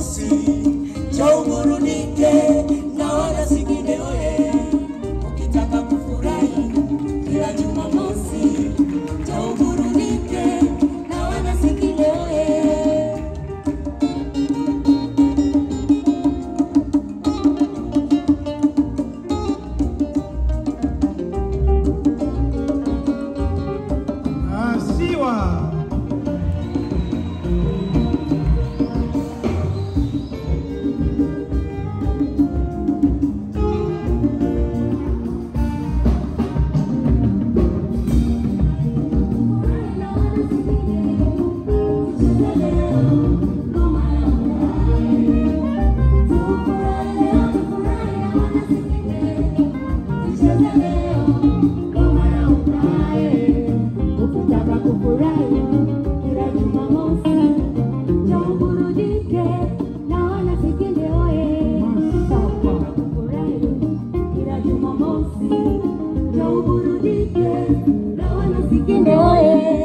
Jumamosi, njoo uburudike na wana Sikinde oye. Ukitaka kufurahi kila Jumamosi, njoo uburudike na wana Sikinde oye. Asiwa. Ukitaka kufurahi kila Jumamosi, njoo uburudike na wana Sikinde oye. Ukitaka kufurahi kila Jumamosi, njoo uburudike na wana Sikinde oye.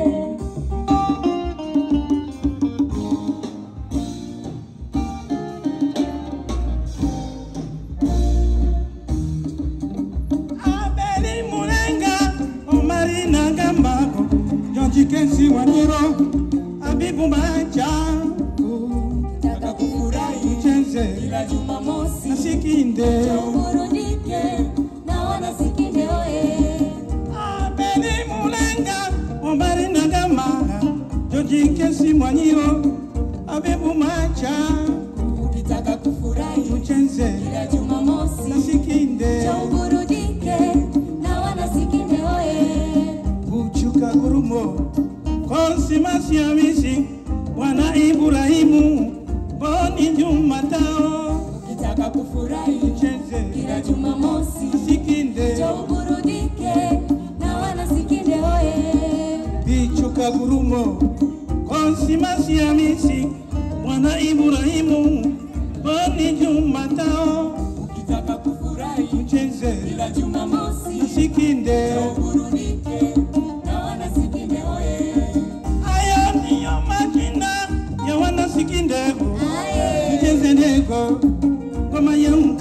Abeli Mulenga, Omari Nagambako, Jonji Kensi Wanyiro, Abibu Macha, Ukitaka kufurahi Uchenze, kila Jumamosi, Nasikinde, njoo uburudike na wana Sikinde oye. Abeli Mulenga, Omari Nagambaka, Jonji Kensi Wanyiro, Abibu Macha, Ukitaka kufurahi Uchenze, kila Jumamosi, Nasikinde, njoo uburudike na wana Sikinde oye. Uchuka Gurumo, Konsimasi Amisi, Wana Ibrahimu, Boni Jumatao, Ukitaka kufurahi Uchenze, kila Jumamosi, Sikinde, njoo uburudike na wana Sikinde oye. Bichuka Gurumo, Konsimasi Amisi, Wana Ibrahimu, Boni Jumatao, Ukitaka kufurahi Uchenze, kila Jumamosi, Sikinde, njoo uburudike na wana Sikinde oye. Ayo ndiyo majina ya wana Sikinde, Aye. Uchenze nego, Ngoma yangu